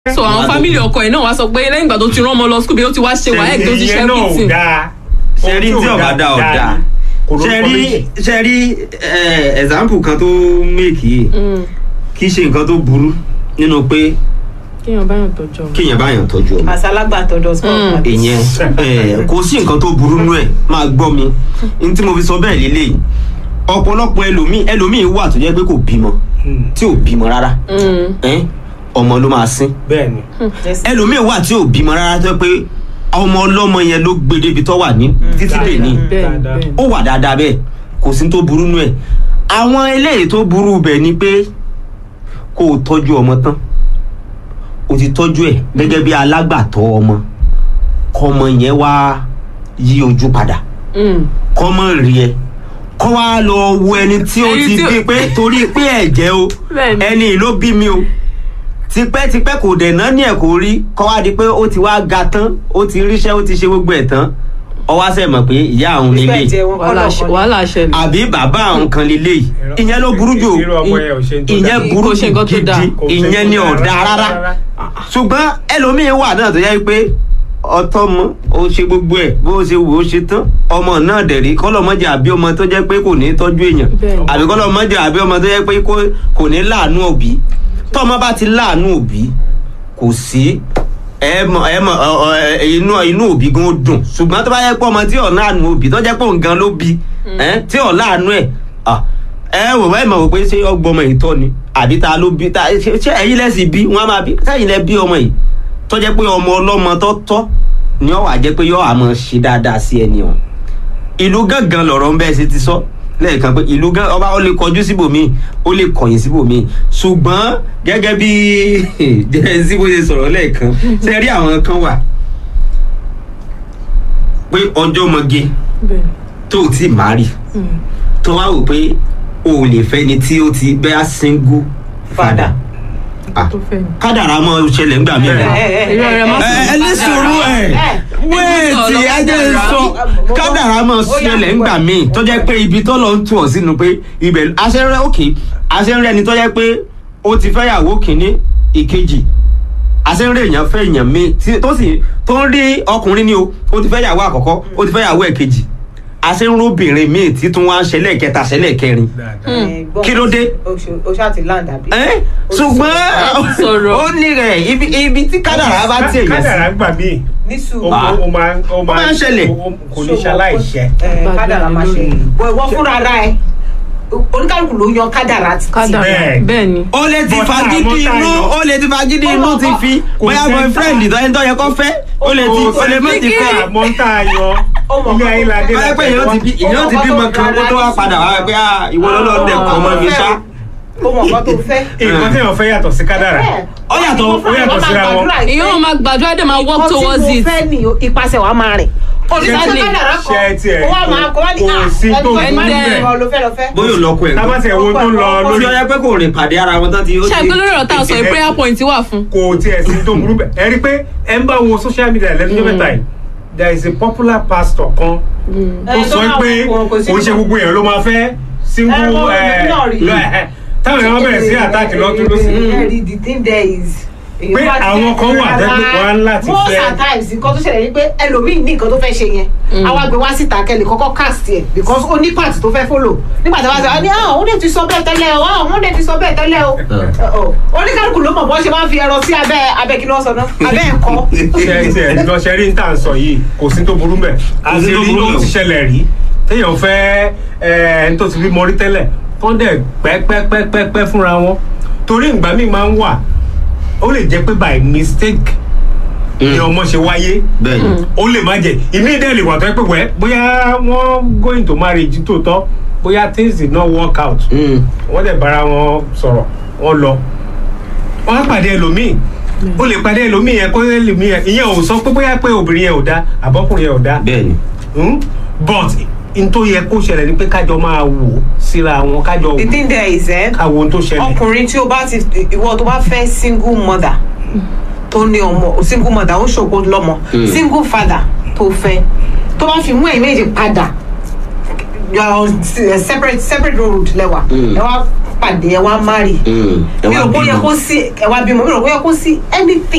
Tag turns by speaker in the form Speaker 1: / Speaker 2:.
Speaker 1: so àwọn fámìlì ọkọ ẹ̀ náà wá sọ pé lẹ́yìn ìgbà tó ti rán ọmọ lọ school bí ó ti wá ṣe wáyé tó ti ṣe
Speaker 2: ìyẹn náà ò
Speaker 1: everything
Speaker 2: dáa
Speaker 3: ṣẹ́rí tí ọ̀bá dá ọ̀dà ṣẹ́rí ṣẹ́rí example kan tó make yìí
Speaker 1: Mm.
Speaker 3: kì í ṣe nǹkan tó burú nínú pé
Speaker 1: kéèyàn báyọ̀ tọ́jú ọmọ.
Speaker 3: kéèyàn báyàn tọ́jú ọmọ
Speaker 4: àṣàlágbàtọ̀ dot com
Speaker 1: Mm.
Speaker 4: àbí?
Speaker 3: ìyẹn eh, kò sí nǹkan tó burú nú ẹ̀ máa gbọ́ mi n tí mo fi sọ bẹ́ẹ̀ lélẹ̀ ọ̀pọ̀lọpọ̀ ẹlòmíì ẹlòmíì wà tó jẹ́ pé kò bímọ tí ò bímọ rárá
Speaker 1: Mm.
Speaker 3: Eh, ọmọ ló máa sín
Speaker 2: bẹ́ẹ̀ ni
Speaker 4: Yes.
Speaker 3: ẹlòmíì wà tí ò bímọ rárá tó jẹ́ pé ọmọ ọlọ́mọ yẹn ló gbé débi tó wà ní títí dè ní
Speaker 1: bẹ́ẹ̀
Speaker 2: dáadáa.
Speaker 1: bẹ́ẹ̀
Speaker 3: ó wà dáadáa bẹ́ẹ̀ kò sí tó burú nú ẹ̀ àwọn eléyìí tó burú bẹ̀ ni pé kó o tọ́jú ọmọ tán o ti tọ́jú ẹ̀ gẹ́gẹ́ bí alágbàtọ́ ọmọ kọ́mọ yẹn wá yí ojú padà
Speaker 1: Mm.
Speaker 3: kọ́mọ rí ẹ kọ́ wá lọ wo ẹni tí ó
Speaker 1: Ẹni
Speaker 3: ti
Speaker 1: tí ó-
Speaker 3: bí pé torí pé ẹ̀jẹ̀ o
Speaker 1: Bẹ́ẹ̀ni.
Speaker 3: ẹni ló bí mi o tipẹ́tipẹ́ kò dẹ̀ náà ní ẹ̀ kò rí kọ́ wá di pé ó ti wá ga tán ó ti ríṣẹ́ ó ti ṣe gbogbo ẹ̀ tán ọwọ́ sẹ́ mọ̀ pé ìyá àwọn
Speaker 4: Ìfẹ́
Speaker 3: nílé
Speaker 4: jẹ wọn
Speaker 1: wàhálà
Speaker 4: kọ́lọ̀ kan ni.
Speaker 1: wàhálà ṣẹlẹ̀.
Speaker 3: àbí bàbá àwọn kan lélẹ̀ yìí ìyẹn ló burú jù
Speaker 2: irú ọmọ yẹn ò ṣe ń tó
Speaker 3: ìyẹn
Speaker 2: dáa.
Speaker 3: burú
Speaker 1: Kò ṣe
Speaker 3: jù
Speaker 1: nǹkan tó dáa.
Speaker 3: gidi
Speaker 2: Kò ṣe
Speaker 3: ìyẹn ni
Speaker 2: nǹkan tó
Speaker 3: ọ̀dà
Speaker 2: dáa
Speaker 3: rárá
Speaker 2: rárá.
Speaker 3: ṣùgbọ́n ẹlòmíín wà náà tó yẹ pé ọtọ́ mọ́ ó ṣe gbogbo ẹ̀ bó ṣe wò ó ṣe tán ọmọ náà dẹ̀rí kọ́lọ́mọ́jà àbí ọmọ tó jẹ́ pé kò ní tọ́jú èèyàn
Speaker 1: Bẹ́ẹ̀ni.
Speaker 3: àbí kọ́lọ́mọ́jà àbí ọmọ tó jẹ́ pé kò- kò ní láàánú òbí tọ́mọ bá ti láàánú òbí kò sí ẹ mọ ẹ mọ ọ, ọ, ẹ, inú inú òbí gan ó dùn ṣùgbọ́n tó bá yẹ pé ọmọ tí ò láàánú òbí tó jẹ́ pé òun gan ló bí ẹ, tí ò láàánú ẹ̀ ah, ẹ wò wá ìmọ̀ wò pé ṣé ọgbọ́mọ yìí tọ́ ni àbí ta ló bí ta ṣé ṣé ẹ̀yin lẹ́sìn bí wọ́n á máa bí sẹ́yìn lẹ́ bí ọmọ yìí tó jẹ́ pé ọmọ ọlọ́mọ tó tọ́ ni ó wà jẹ́ pé yóò àmọ́ ṣe dáadáa sí ẹni ọ̀hún ìlú gángan lọ̀rọ̀ ń bẹ́ẹ̀ ṣe ti sọ lẹ́ẹ̀kan pé ìlú gán ọba ó lè kọjú síbòmíì ó lè kọ̀yìn síbòmíì ṣùgbọ́n gẹ́gẹ́ bí jẹ́sí bó ṣe sọ̀rọ̀ lẹ́ẹ̀kan ṣe rí àwọn kan wà pé ọjọ́ mọ́ge
Speaker 1: bẹ́ẹ̀
Speaker 3: tó o ti máa rí
Speaker 1: Mm.
Speaker 3: tó wá wò pé o ò lè fẹ́ ni tí ó ti bẹ́ẹ̀ single father Ah,
Speaker 1: tó fẹ́ ni.
Speaker 3: kádàrá mọ́ ṣẹlẹ̀ ńgbà mí rẹ̀
Speaker 4: ẹ ẹ
Speaker 1: irú ọ̀rẹ́ má
Speaker 3: ẹ
Speaker 1: sọ
Speaker 3: ẹ ní sùúrù ẹ wéètì ẹjẹ ń sọ kádàrá mọ ṣẹlẹ̀ ńgbà míì tó jẹ́ pé ibi tó lọ ń tù ọ́ sínú pé ibẹ̀ aṣẹ́rẹ́ òkè aṣẹ́rẹ́ ni tó jẹ́ pé ó ti fẹ́ yàwó kìíní ìkejì aṣẹ́rẹ́ èèyàn fẹ́ èèyàn míì tí- tó sì tó ń rí ọkùnrin ni o ó ti fẹ́ yàwó àkọ́kọ́ ó ti fẹ́ yàwó ẹ̀kejì aṣẹ́rẹ́ obìnrin míì tí tún wá ń ṣẹlẹ̀ kẹta ṣẹlẹ̀ kẹrin
Speaker 2: dáadáa.
Speaker 3: kí ló dé?
Speaker 4: o ṣáà ti land àbí.
Speaker 3: ẹ́ ṣùgbọ́n
Speaker 1: sọ̀rọ̀.
Speaker 3: ó ní rẹ̀ ibi ibi tí kádàrá bá tiẹ̀ yẹn sí
Speaker 2: kádàrá gbà mí
Speaker 4: ní
Speaker 2: ó
Speaker 4: sùúrù.
Speaker 3: Ah.
Speaker 2: ó máa ó
Speaker 3: máa ń ṣẹlẹ̀.
Speaker 2: ó- ó- kò ní ṣaláìṣẹ.
Speaker 4: ẹ kádàrà máa ṣe
Speaker 1: Mm.
Speaker 4: bọ ìwọ fúnra ara ẹ oníkálukú ló yan kádàrà títí.
Speaker 1: kádàrá
Speaker 2: Bẹ́ẹ̀.
Speaker 1: bẹ́ẹ̀ ni.
Speaker 3: ó lè ti
Speaker 2: But
Speaker 3: fagídí
Speaker 2: àmọ́ tá a
Speaker 3: inú
Speaker 2: yọ-
Speaker 3: ó lè ti fagídí inú ti fi
Speaker 2: Kò
Speaker 3: bóyá
Speaker 2: sẹ́ńtà.
Speaker 3: boyfriend tó ẹni tó yẹ kó fẹ́ ó lè ti ó lè má ti fẹ́
Speaker 2: àmọ́ tá a yọ ilé ayé la dé
Speaker 3: báyọ̀ pé èèyàn ti bí èèyàn ti bímọ kan kó tó wá padà wá pé ah ìwọ lọ́lọ́ dẹ̀kọ̀ ọmọ mi ṣá.
Speaker 4: ó mọ̀ nǹkan tó fẹ́.
Speaker 2: nǹkan tí èèyàn fẹ́ yàtọ̀ sí kádàrá.
Speaker 3: Ó yàtọ̀-
Speaker 2: ó yàtọ̀ síra wọn.
Speaker 1: ìyẹn wọn máa gbàdúrà dé máa work towards
Speaker 4: nǹkan tí
Speaker 1: it.
Speaker 4: mo fẹ́ ni ipasẹ̀ wa máa rìn. oníṣẹ́
Speaker 1: Exactly.
Speaker 4: kádàrà
Speaker 2: Ṣé ẹ tiẹ̀
Speaker 4: kan ó wà máa kọ́ wá ní
Speaker 2: kò
Speaker 4: à
Speaker 2: sí tó
Speaker 4: ẹni
Speaker 1: burú
Speaker 4: tó
Speaker 1: bẹ́ẹ̀.
Speaker 4: máa ń lọ fẹ́ lọ fẹ́.
Speaker 3: bóyá olọ́kọ ẹ̀
Speaker 2: tábà tẹ̀ wo tó ń lọ
Speaker 3: lórí
Speaker 2: lórí
Speaker 3: ọyẹ pé kò rìn pàdé ara wọn tán ti ó
Speaker 1: ṣe àgbẹ̀ lórí ọ̀rọ̀ tá a sọ yìí
Speaker 2: Ẹ-
Speaker 1: prayer point wà fún.
Speaker 2: kò tiẹ̀ sí tó burú bẹ́ẹ̀ ẹ rí i pé ẹ ń bá wo social media lẹ́nu mẹ́ta yìí there is a popular pastor kan tó
Speaker 4: Ẹ,
Speaker 2: sọ
Speaker 4: tó máa
Speaker 2: pé
Speaker 4: wọ- kò sí
Speaker 2: kò ń ṣe
Speaker 4: nǹkan.
Speaker 2: gbogbo èèyàn ló máa fẹ́ single
Speaker 4: Ẹ, mo-
Speaker 2: ẹ,
Speaker 4: mo náà rí.
Speaker 2: lọ, ẹ, táwọn èèyàn bẹ̀rẹ̀ sí àtàkì lọ́tún lọ́sí.
Speaker 4: Ẹ̀rí the thing there is. èèyàn
Speaker 2: Pé
Speaker 4: bá ti
Speaker 2: àwọn
Speaker 4: fẹ́
Speaker 2: kan wà
Speaker 4: rárá.
Speaker 2: tẹ́ pé wọ́n á láti
Speaker 4: most
Speaker 2: fẹ́.
Speaker 4: at times nǹkan tó ṣẹlẹ̀ ni pé ẹlòmíì ní nǹkan tó fẹ́ ṣe yẹn àwa gbé wá síta kẹ́lẹ̀ kọ́kọ́ cast ẹ̀ because ó ní part tó fẹ́ follow nígbà tí a bá sọ wá ní ah òun lè ti sọ bẹ́ẹ̀ tẹ́lẹ̀ o ah òun lè ti sọ bẹ́ẹ̀ tẹ́lẹ̀ o Ọ̀, oníkálukú ló mọ̀ bọ́n ṣe máa ń fi ẹran sí abẹ́ abẹ́ kí ni wọ́n sọ náà abẹ́ ẹ̀kọ́.
Speaker 2: ṣe ṣe lọ ṣe rí ní tà ń sọ yìí kò sí tó burú mẹ́
Speaker 3: Kò sí
Speaker 2: àti
Speaker 3: tó
Speaker 2: rí
Speaker 3: burú
Speaker 2: ó
Speaker 3: mẹ́
Speaker 2: ti
Speaker 3: o.
Speaker 2: ṣẹlẹ̀ rí téèyàn fẹ́ ẹ, ẹni tó ti bí mọ́rí tẹ́lẹ̀ tó ń dẹ̀ pẹ́pẹ́pẹ́pẹ́ fúnra wọn torí ìgbà míì máa ń wà ó lè jẹ́ pé by mistake ni ọmọ ṣe wáyé
Speaker 3: bẹ́ẹ̀ ni
Speaker 2: ó lè má jẹ ìmí dẹ́ lè wà tó yẹ pé wẹ́ bóyá wọ́n going to marriage tó tọ́ bóyá things did not work out
Speaker 3: Mm.
Speaker 2: wọ́n dẹ̀ bára wọn sọ̀rọ̀ wọ́n lọ wọ́n á pàdé ẹlòmíì ó lè pàdé ẹlòmíì yẹn kó ẹlòmíì yẹn ìyẹn ò sọ pé bóyá pé obìnrin yẹn ò dá àbọ́kùnrin yẹn ò dá
Speaker 3: bẹ́ẹ̀ ni
Speaker 2: Hmm? but n tó yẹ kó ṣẹlẹ̀ ni pé kájọ máa wò síra wọn kájọ
Speaker 4: the thing there is eh,
Speaker 2: káwo ohun tó ṣẹlẹ̀
Speaker 4: ọkùnrin tí o bá ti ìwọ tó bá fẹ́ single mother tó ní ọmọ single mother ó ṣògo lọ́mọ single father tó fẹ́ tó bá fi mú ẹ̀yìn méjì padà you are on s- separate separate road lẹ́wà
Speaker 3: Mm.
Speaker 4: ẹ wá pàdé ẹ wá marry
Speaker 3: Mm. Ẹ
Speaker 4: mi
Speaker 3: wá
Speaker 4: ò bóyá
Speaker 3: bímọ.
Speaker 4: kó sí ẹ wá bímọ mi ò bóyá kó sí anything